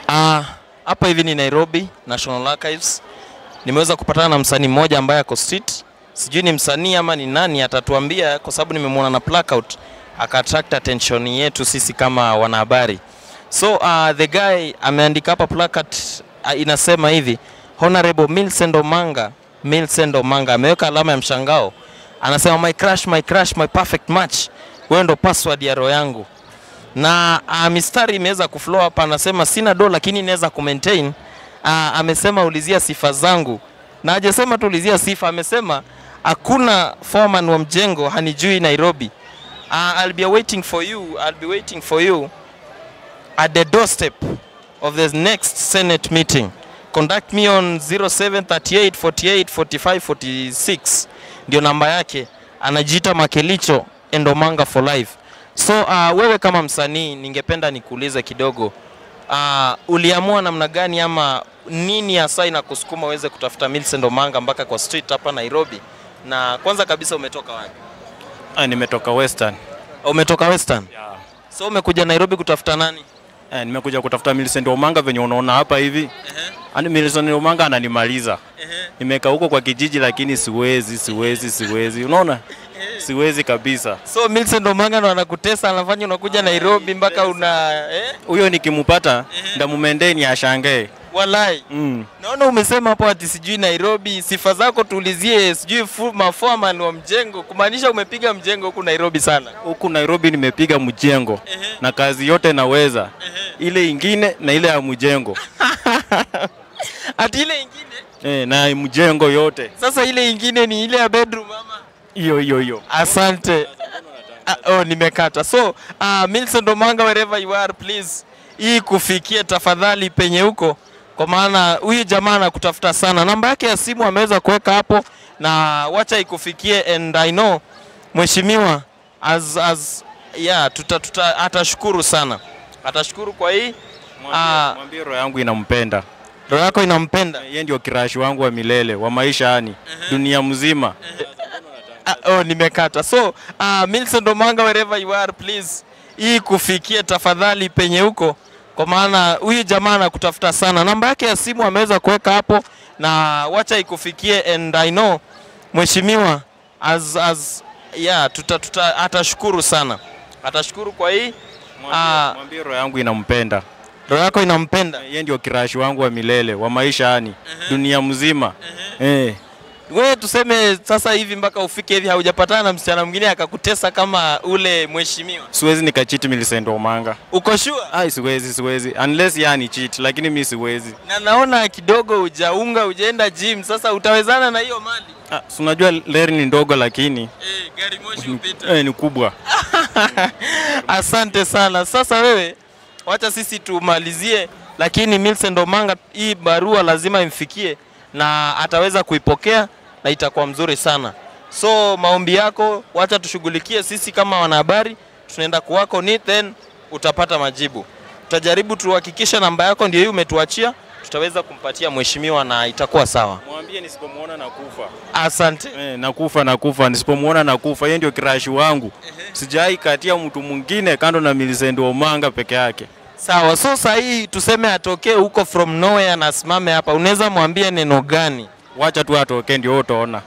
Ah, hapa hivi ni Nairobi National Archives. Nimeweza kupatana na msanii mmoja ambaye ako street. Sijui ni msanii ama ni nani, atatuambia kwa sababu nimemwona na blackout aka attract attention yetu sisi kama wanahabari. So uh, the guy ameandika hapa placard uh, inasema hivi Honorable Millicent Omanga, Millicent Omanga ameweka alama ya mshangao. Anasema my crush, my crush, my perfect match. Wewe ndo password ya roho yangu na uh, mistari imeweza kuflow hapa, anasema sina do lakini inaweza kumaintain. Uh, amesema ulizia sifa zangu, na hajasema tu ulizia sifa, amesema hakuna foreman wa mjengo hanijui Nairobi. Uh, I'll be waiting for you, I'll be waiting for you at the doorstep of the next Senate meeting. Contact me on 0738 48 45 46 ndio namba yake. Anajiita Makelicho Endomanga for life. So uh, wewe kama msanii, ningependa nikuulize kidogo uh, uliamua namna gani ama nini hasa inakusukuma uweze kutafuta Millicent Omanga mpaka kwa street hapa Nairobi? Na kwanza kabisa umetoka wapi? Ah, nimetoka Western. Umetoka Western. Yeah. So umekuja Nairobi kutafuta nani? Eh, nimekuja kutafuta Millicent Omanga venye unaona hapa hivi. Ani Millicent Omanga ananimaliza. Nimekaa huko kwa kijiji lakini siwezi, siwezi, siwezi. Unaona? Siwezi kabisa. So Millicent Omanga ndo anakutesa, anafanya unakuja Nairobi mpaka una eh? Huyo nikimpata ndamumendeni ashangae. Walai. Mm. Naona umesema hapo ati sijui Nairobi, sifa zako tuulizie, sijui fu- maforeman wa mjengo, kumaanisha umepiga mjengo huku Nairobi sana. Huku Nairobi nimepiga mjengo na kazi yote naweza. Ile ingine na ile ya mjengo. Ati ile ingine Eh, na mjengo yote. sasa, ile ingine ni ile ya bedroom ama? Hiyo hiyo hiyo. Asante. Ah, oh, nimekata. So uh, Millicent Omanga, wherever you are please, hii kufikie tafadhali penye huko, kwa maana huyu jamaa anakutafuta sana. Namba yake ya simu ameweza kuweka hapo, na wacha ikufikie, and I know mheshimiwa as, as, yeah, tuta, tuta, atashukuru sana, atashukuru kwa hii Ah. Mwambie, mwambie roho yangu inampenda. roho yako inampenda. Yeye ndio kirashi wangu wa milele wa maisha yani dunia mzima. Ah, oh, nimekata. So uh, Millicent Omanga, wherever you are please, hii kufikie tafadhali penye huko, kwa maana huyu jamaa anakutafuta sana. Namba yake ya simu ameweza kuweka hapo, na wacha ikufikie, and I know mheshimiwa as, as, yeah, tuta, tuta, atashukuru sana, atashukuru kwa hii Ah. Mwambie, mwambie roho yangu inampenda. roho yako inampenda. Yeye ndio kirashi wangu wa milele wa maisha yani dunia mzima. Eh. Wewe tuseme sasa hivi mpaka ufike hivi haujapatana na msichana mwingine akakutesa kama ule mheshimiwa, Siwezi nikachiti Millicent Omanga. uko sure? Ai, siwezi siwezi unless yani cheat, lakini mi siwezi. na naona kidogo ujaunga ujaenda gym, sasa utawezana na hiyo mali Ah, si unajua leri ni ndogo lakini eh, gari moshi upita. eh, ni kubwa. Asante sana. Sasa wewe, wacha sisi tumalizie, lakini Millicent Omanga hii barua lazima imfikie na ataweza kuipokea na itakuwa mzuri sana. So maombi yako wacha tushughulikie sisi kama wanahabari, tunaenda kuwako ni then utapata majibu. Tutajaribu tuhakikishe namba yako ndio hii umetuachia, tutaweza kumpatia mheshimiwa na itakuwa sawa. Mwambie nisipomuona nakufa. Asante. Eh, nakufa nakufa, nisipomuona nakufa. Yeye ndio kirashi wangu. Sijai katia mtu mwingine kando na Millicent Omanga peke yake. Sawa, so saa hii tuseme atokee huko from nowhere na asimame hapa, unaweza mwambia neno gani? Wacha tu atoke ndio utaona.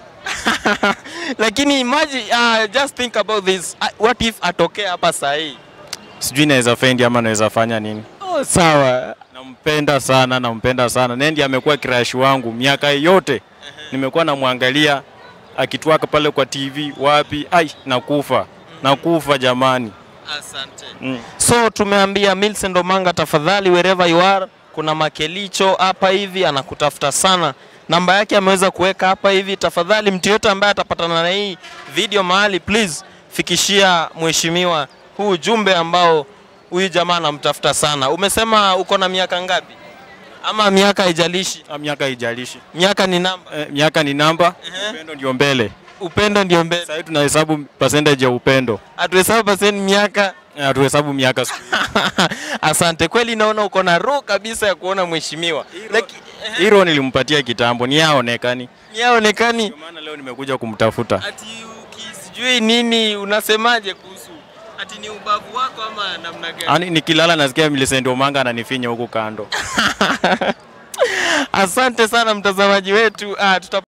Lakini imagine, uh, just think about this. Uh, what if atokee hapa saa hii? Sijui naweza fendi ama naweza fanya nini. Oh, sawa. Nampenda sana, nampenda sana. Nendi amekuwa kirashi wangu miaka yote. Nimekuwa namwangalia akitwaka pale kwa TV wapi, ai nakufa. Nakufa jamani. Asante. Mm. So tumeambia Millicent Omanga, tafadhali wherever you are, kuna Makelicho hapa hivi anakutafuta sana. Namba yake ameweza kuweka hapa hivi. Tafadhali mtu yote ambaye atapatana na hii video mahali, please fikishia mheshimiwa huu ujumbe ambao huyu jamaa anamtafuta sana. Umesema uko na miaka ngapi? Ama miaka haijalishi? Ah, Miaka haijalishi. Miaka ni namba, Eh, miaka ni namba, Ehe. upendo ndio mbele. upendo ndio mbele. Sasa hivi tunahesabu percentage ya upendo. Hatuhesabu paseni miaka Eh, Hatuhesabu miaka siku. Asante, kweli naona uko na roho kabisa ya kuona mheshimiwa, lakini Hilo nilimpatia kitambo, ni yaonekani. yaonekani Ndio maana leo nimekuja kumtafuta. ati uki sijui nini. Unasemaje kuhusu Ati ni ubavu wako ama namna gani? Yaani nikilala nasikia Millicent Omanga ananifinya huku kando. Asante sana mtazamaji wetu. Ah, tuta